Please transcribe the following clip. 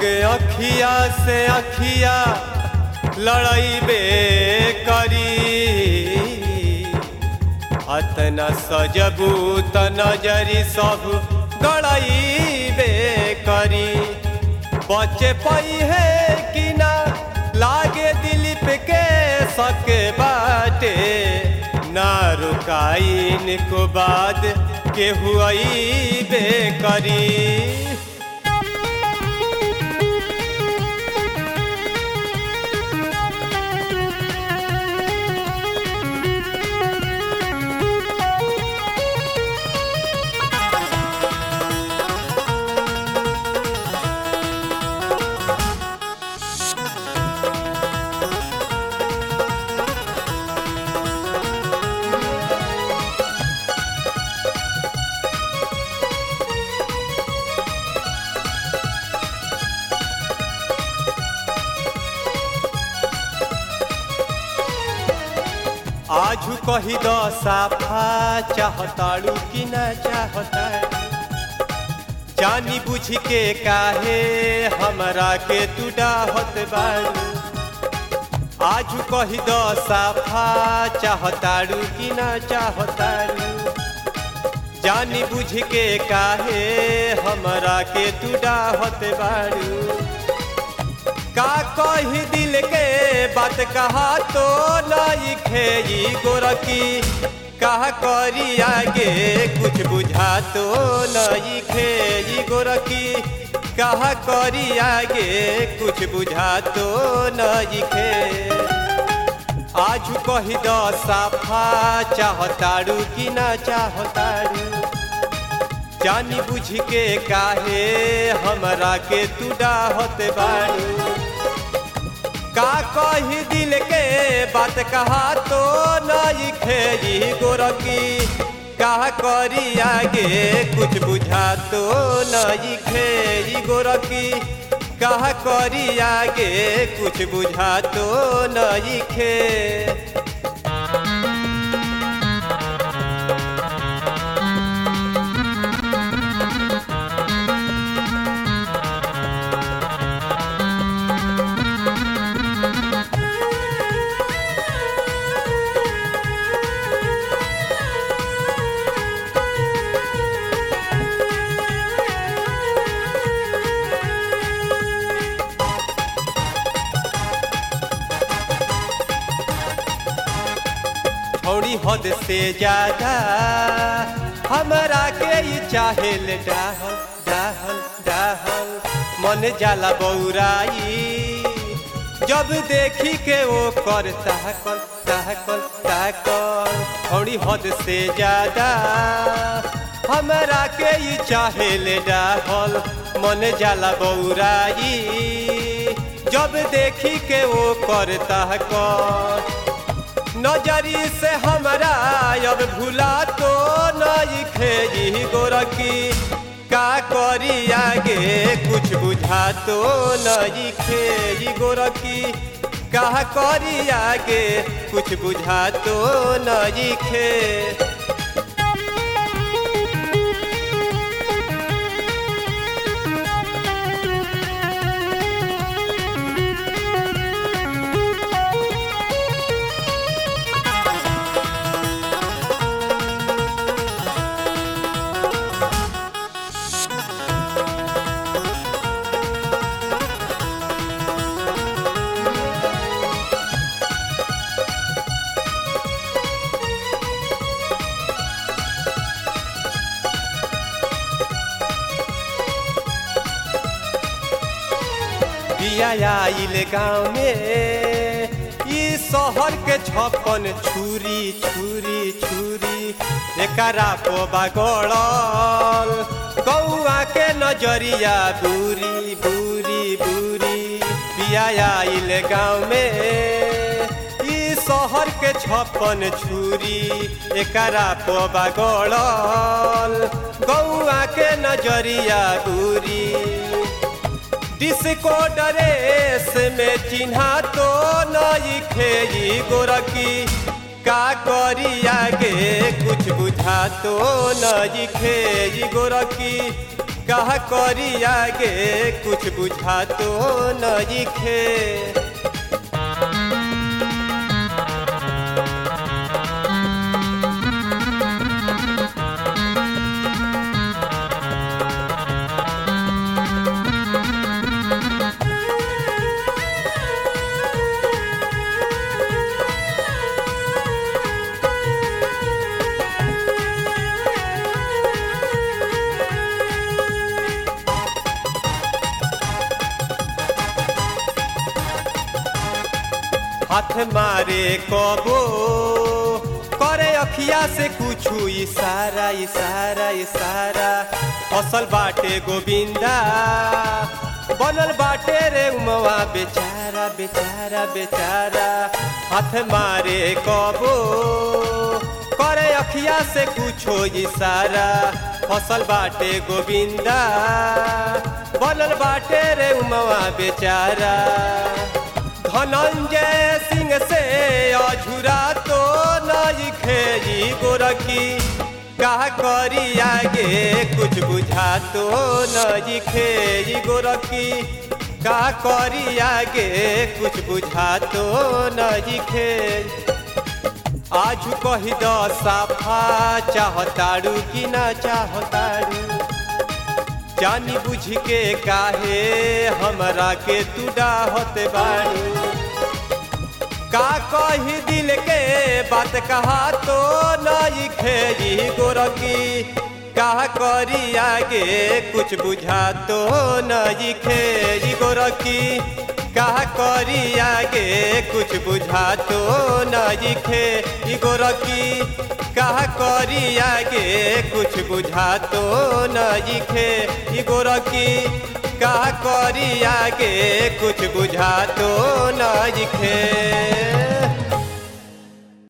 लगे अखिया से अखिया लड़ाईबे करी अतना सजबू त नजरी सब गड़ाईबे करी बचे पई है कि ना लागे दिलीप के सके बाटे ना रुकाइन को बाद के हुई बे करी आजू कही द साफा चाहताड़ू कि ना चाहता जानी बुझ के काहे हमरा के तू डाहत बाड़ू आजू कही द साफा चाहताड़ू कि ना चाहताड़ू जानी बुझ के काहे हमरा के तू डाहत बाड़ू का कही दिल के बात कहा तो नहीं खेई गोरकी कहा करी आगे कुछ बुझा तो नहीं खेई गोरकी कहा करी आगे कुछ बुझा तो नहीं खे आज कही द साफा चाहताड़ू कि ना चाहताड़ू जानी बुझ के काहे हमरा के तू डाहत बाड़ू का कही दिल के बात कहा तो नहीं खेई गोरकी कहा करी आगे कुछ बुझा तो नहीं खेई गोरकी कहा करी आगे कुछ बुझा तो नहीं खे थोड़ी हद से ज्यादा हमरा के ही चाहे ले डाहल डाहल डाहल मन जाला बौराई जब देखी के वो कर ताकल ताकल ताकल थोड़ी हद से ज्यादा हमरा के ही चाहे ले डाहल मन जाला बौराई जब देखी के वो कर ताकल नजरी से हमरा अब भूला तो नहीं खेई गोरकी का करी आगे कुछ बुझा तो नहीं खेई गोरकी का करी आगे कुछ बुझा तो नहीं खे बिया आइल गाँव में ई शहर के छप्पन छुरी छुरी छुरी एकरा पोबा गड़ल गौआ के नजरिया बुरी बुरी बुरी बिया आइल गाँव में ई शहर के छप्पन छुरी एकरा पोबा गड़ल गौआ के नजरिया बुरी डिस्को ड्रेस में चिन्हा तो नहीं खेई गोरकी का करी आगे कुछ बुझा तो नहीं खेई गोरकी कहा करी आगे कुछ बुझा तो नइखे हाथ मारे कबो करे अखिया से कुछ इशारा इशारा इशारा फसल बाटे गोविंदा बनल बाटे रे उमवा बेचारा बेचारा बेचारा हाथ मारे कबो करे अखिया से कुछो इशारा फसल बाटे गोविंदा बनल बाटे रे उमवा बेचारा धनंजय सिंह से अझुरा तो नहीं खेई गोरखी का करी आगे कुछ बुझा तो नहीं खेई गोरखी का करी आगे कुछ बुझा तो नहीं खे आज कही द साफा चाहताड़ू कि ना चाहताड़ू जानी बुझ के काहे हमरा के तू डाहत बाड़ू का कही दिल के बात कहा तो नहीं खेई गोरकी का करी आगे कुछ बुझा तो नहीं खेई गोरकी का करी आगे कुछ बुझा तो नहीं खे गोरकी का करी आगे कुछ बुझा तो नहीं खे गोरकी का करी आगे कुछ बुझा तो नहीं खे